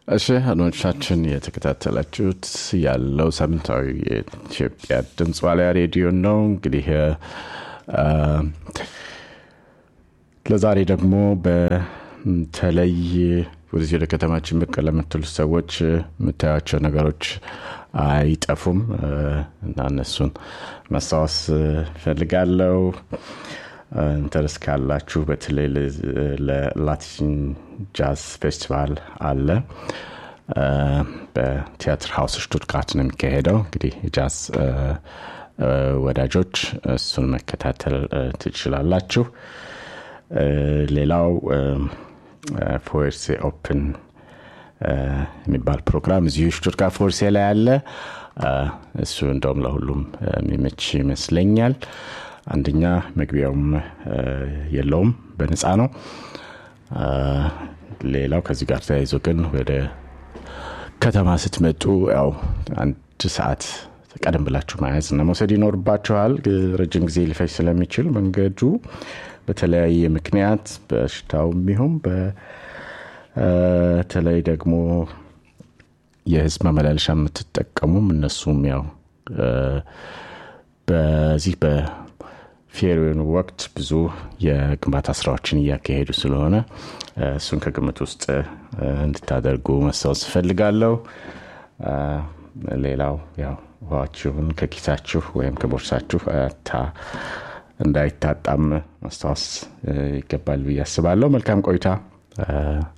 እሺ አድማጮቻችን የተከታተላችሁት ያለው ሳምንታዊ የኢትዮጵያ ድምፅ ዋልያ ሬዲዮ ነው። እንግዲህ ለዛሬ ደግሞ በተለይ ወደዚህ ወደ ከተማችን ብቅ ለምትሉት ሰዎች የምታያቸው ነገሮች አይጠፉም እና እነሱን ማስታወስ ፈልጋለው። ኢንተረስት ካላችሁ በተለይ ለላቲን ጃዝ ፌስቲቫል አለ በቲያትር ሀውስ ሽቱትጋርት ነው የሚካሄደው። እንግዲህ የጃዝ ወዳጆች እሱን መከታተል ትችላላችሁ። ሌላው ፎርሴ ኦፕን የሚባል ፕሮግራም እዚሁ ሽቱትጋርት ፎርሴ ላይ አለ። እሱ እንደውም ለሁሉም የሚመች ይመስለኛል። አንደኛ መግቢያውም የለውም፣ በነፃ ነው። ሌላው ከዚህ ጋር ተያይዞ ግን ወደ ከተማ ስትመጡ ያው አንድ ሰዓት ቀደም ብላችሁ መያዝ እና መውሰድ ይኖርባችኋል። ረጅም ጊዜ ሊፈጅ ስለሚችል መንገዱ በተለያየ ምክንያት በሽታው ቢሆን በተለይ ደግሞ የህዝብ ማመላለሻ የምትጠቀሙም እነሱም ያው በዚህ በፌሪውን ወቅት ብዙ የግንባታ ስራዎችን እያካሄዱ ስለሆነ እሱን ከግምት ውስጥ እንድታደርጉ መስታወስ እፈልጋለሁ። ሌላው ያው ውሃችሁን ከኪሳችሁ ወይም ከቦርሳችሁ እንዳይታጣም ማስታወስ ይገባል ብዬ አስባለሁ። መልካም ቆይታ።